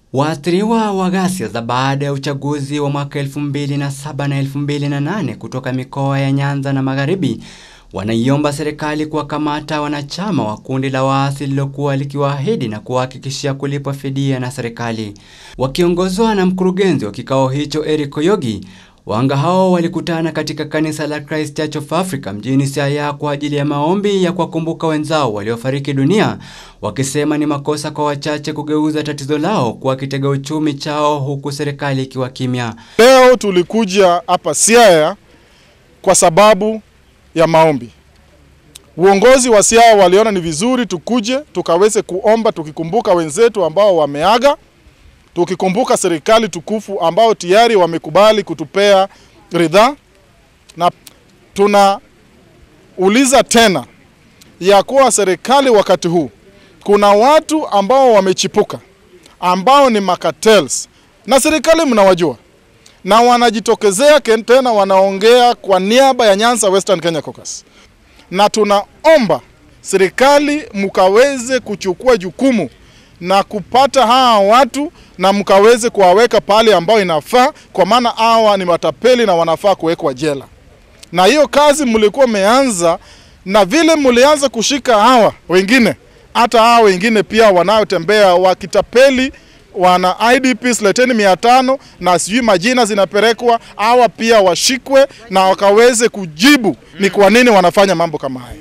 Waathiriwa wa ghasia za baada ya uchaguzi wa mwaka 2007 na 2008 kutoka mikoa ya Nyanza na Magharibi wanaiomba serikali kuwakamata wanachama wa kundi la waasi lililokuwa likiwaahidi na kuwahakikishia kulipwa fidia na serikali. Wakiongozwa na mkurugenzi wa kikao hicho Eric Oyogi, wahanga hao walikutana katika kanisa la Christ Church of Africa mjini Siaya kwa ajili ya maombi ya kuwakumbuka wenzao waliofariki dunia, wakisema ni makosa kwa wachache kugeuza tatizo lao kuwa kitega uchumi chao huku serikali ikiwa kimya. Leo tulikuja hapa Siaya kwa sababu ya maombi. Uongozi wa Siaya waliona ni vizuri tukuje tukaweze kuomba tukikumbuka wenzetu ambao wameaga, tukikumbuka serikali tukufu ambao tayari wamekubali kutupea ridhaa, na tunauliza tena ya kuwa serikali wakati huu kuna watu ambao wamechipuka ambao ni makatels, na serikali mnawajua na wanajitokezea tena wanaongea kwa niaba ya Nyanza Western Kenya Caucus, na tunaomba serikali mkaweze kuchukua jukumu na kupata hawa watu na mkaweze kuwaweka pale ambao inafaa, kwa maana hawa ni matapeli na wanafaa kuwekwa jela. Na hiyo kazi mlikuwa mmeanza, na vile mlianza kushika hawa wengine, hata hawa wengine pia wanaotembea wakitapeli wana IDPs leteni mia tano na sijui majina zinapelekwa, hawa pia washikwe na wakaweze kujibu ni kwa nini wanafanya mambo kama haya.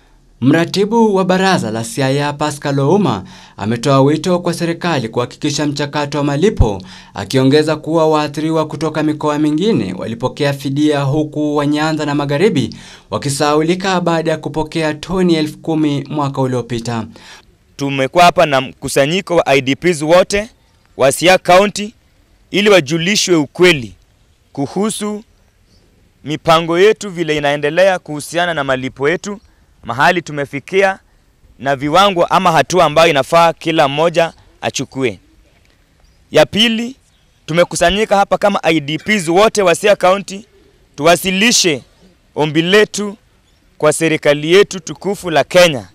Mratibu wa baraza la Siaya Pascal Ouma ametoa wito kwa serikali kuhakikisha mchakato wa malipo, akiongeza kuwa waathiriwa kutoka mikoa mingine walipokea fidia huku wa Nyanza na Magharibi wakisahaulika baada ya kupokea toni elfu kumi mwaka uliopita. Tumekuwa hapa na mkusanyiko wa IDPs wote wa Siaya County ili wajulishwe ukweli kuhusu mipango yetu vile inaendelea kuhusiana na malipo yetu, mahali tumefikia na viwango ama hatua ambayo inafaa kila mmoja achukue. Ya pili, tumekusanyika hapa kama IDPs wote wa Siaya County tuwasilishe ombi letu kwa serikali yetu tukufu la Kenya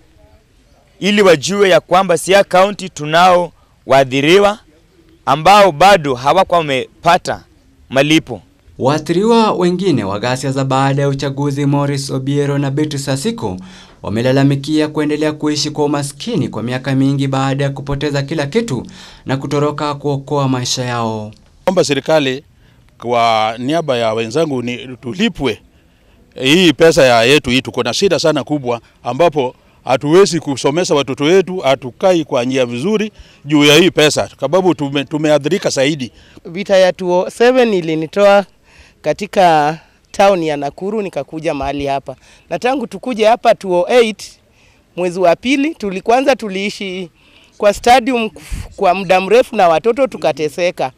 ili wajue ya kwamba Siaya County tunao waadhiriwa ambao bado hawakuwa wamepata malipo. Waathiriwa wengine wa ghasia za baada ya uchaguzi Morris Obiero na Beatrice Asiko wamelalamikia kuendelea kuishi kwa umaskini kwa miaka mingi baada ya kupoteza kila kitu na kutoroka kuokoa maisha yao. Omba serikali kwa niaba ya wenzangu ni tulipwe hii pesa ya yetu hii. Tuko na shida sana kubwa ambapo hatuwezi kusomesha watoto wetu, hatukai kwa njia vizuri juu ya hii pesa, sababu tume, tumeadhirika zaidi. Vita ya 2007 ilinitoa katika town ya Nakuru nikakuja mahali hapa, na tangu tukuje hapa 2008 mwezi wa pili, tulikwanza tuliishi kwa stadium kwa muda mrefu na watoto tukateseka.